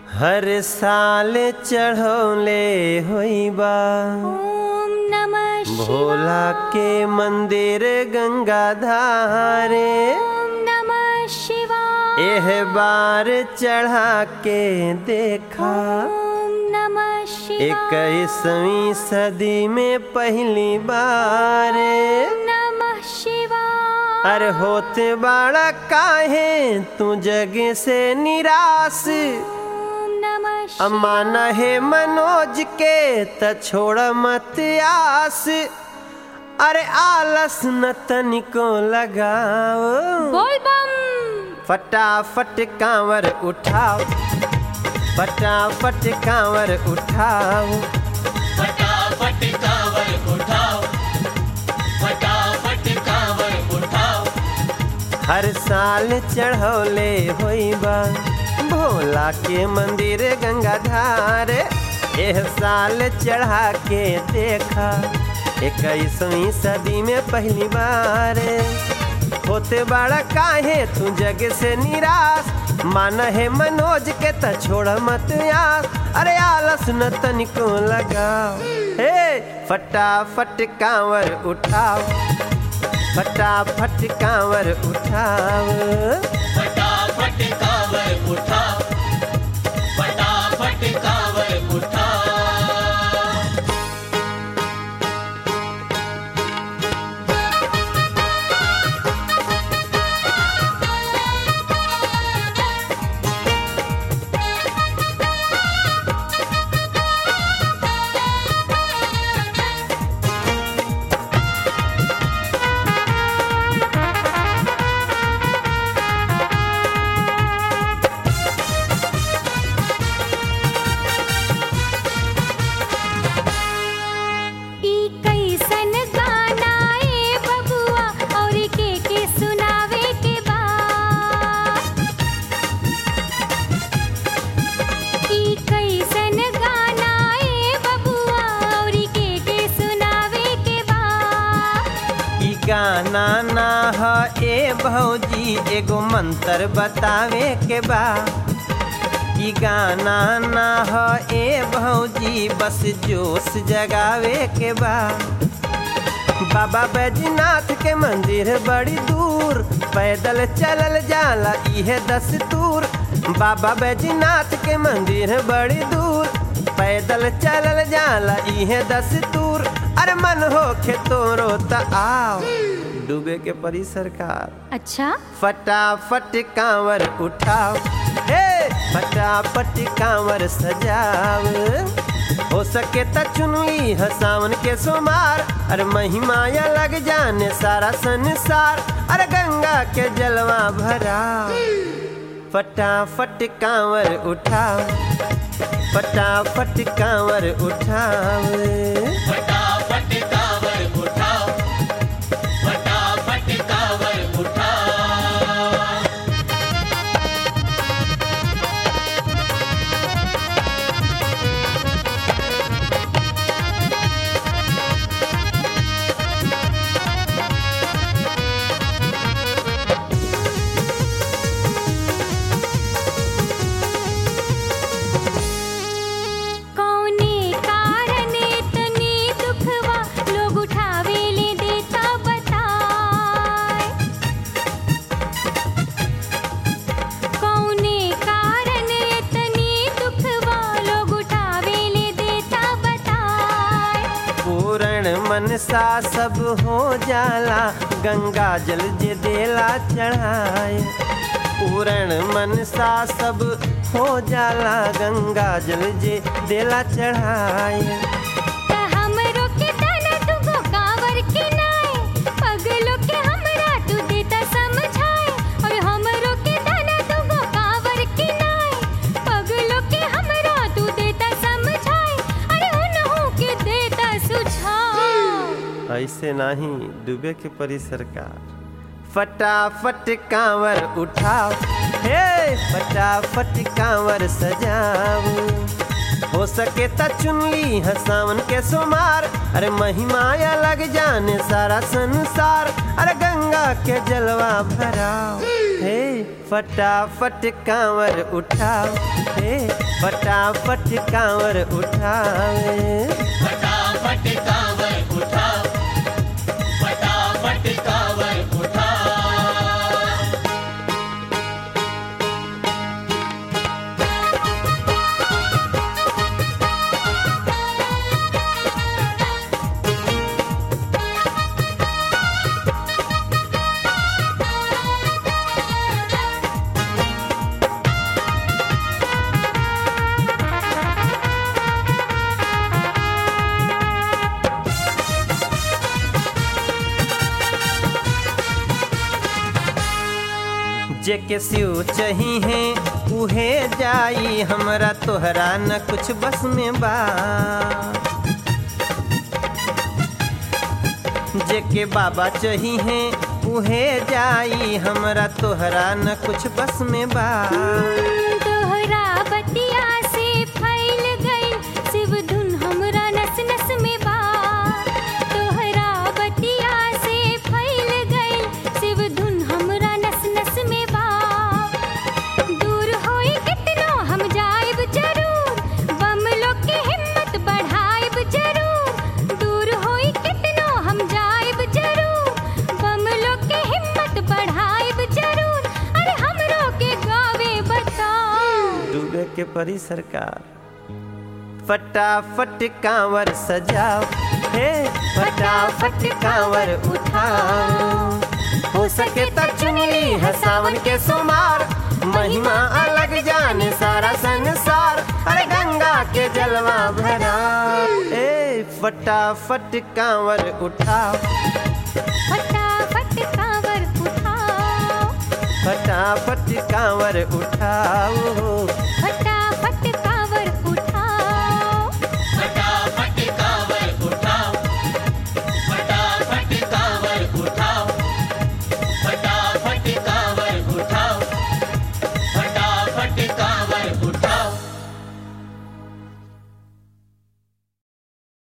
हर साल चढ़ौले होइबा ओम नमः शिवाय भोला के मंदिर गंगा धारे ओम नमः शिवाय एह बार चढ़ा के देखा ओम नमः शिवाय इक्कीसवीं सदी में पहली बार ओम नमः शिवाय अरे होते बाड़ा काहे तू जग से निराश ओम नमः शिवाय अम्मा नहे मनोज के त छोड़ मत आस अरे आलस न तनिको लगाओ बोल बम फटाफट कांवर उठाओ फटाफट कांवर उठाओ फटाफट कांवर उठाओ फटाफट कांवर उठाओ हर साल चढ़ौले होइबा भोला के मंदिर गंगाधार एह साल चढ़ा के देखा इक्कीसवीं सदी में पहली बार होते बड़ा काहे तू जग से निराश मान है मनोज के त छोड़ मत आस अरे आलस न तनिको लगाओ हे फटाफट कांवर उठाओ फटाफट कांवर उठाओ फटाफट कांवर उठाओ फटाफट कांवर उठाओ ई कैसन गाना ए बबुआ और के के सुनावे के बा ई कैसन गाना ए बबुआ और के के सुनावे के बा ई गाना ना ह ए भौजी एगो मंत्र बतावे के बा ई गाना ना ह ए भौजी बस जोश जगावे के बा बाबा बैजनाथ के मंदिर बड़ी दूर पैदल चलल जाला इहे दस्तूर बाबा बैजनाथ के मंदिर बड़ी दूर पैदल चलल जाला इहे दस्तूर अरे मन होखे तोरो त आओ डूबे के परी सरकार अच्छा फटाफट कांवर उठाओ हे फटाफट कांवर सजाओ हो सके त चुनली ह सावन के सोमार अरे महिमाया लग जाने सारा संसार अरे गंगा के जलवा भरा फटाफट कांवर उठाओ फटाफट कांवर उठाओ फटाफट कांवर उठाओ फटाफट कांवर उठाओ कौने कारण इतनी दुखवा लोग उठावे ले देता बताए कौने कारण इतनी दुखवा लोग उठावे ले देता बताए पूर्ण मनसा सब हो जाला गंगा जल जे देला चढ़ाए पूर्ण मनसा सब हो जाला गंगा जल जे देला चढ़ाए त हमरो के तना तुगो कांवर के नाय पगलो के हमरा तू देता समझाए और हमरो के तना तुगो कांवर के नाय पगलो के हमरा तू देता समझाए अरे उनहु के देता सुझाव ऐसे नहीं डूबे के परी सरकार फटाफट कांवर उठाओ हे फटाफट कांवर सजाओ हो सके त चुनली ह सावन के सोमार अरे महिमाया लग जाने सारा संसार अरे गंगा के जलवा भराओ हे फटाफट कांवर उठाओ हे फटाफट कांवर उठाओ फटाफट कांवर उठाओ फटाफट कांवर उठाओ जेके सिउ चही है उहे जाई हमरा तोहरा न कुछ बस में बा जेके बाबा चही है उहे जाई हमरा तोहरा न कुछ बस में बा तोहरा बतिया से फैल गई शिव धुन हमरा नस नस में बा तोहरा बतिया से फैल गई शिव धुन हमरा नस नस में बा दूर होई कितनो हम जाइब जरूर बम लोग के हिम्मत बढ़ाइब जरूर दूर होई कितनो हम जाइब जरूर बम लोग के हिम्मत बढ़ाइब जरूर अरे हमरो के गावे बताओ डूबे के परी सरकार फटाफट कांवर सजाओ हे फटाफट कांवर उठाओ हो सके तो चुनली है सावन के सोमार महिमा अलग जाने सारा संसार अरे गंगा के जलवा भरा ए फटाफट कांवर उठाओ फटाफट कांवर उठाओ फटाफट कांवर उठाओ फटाफट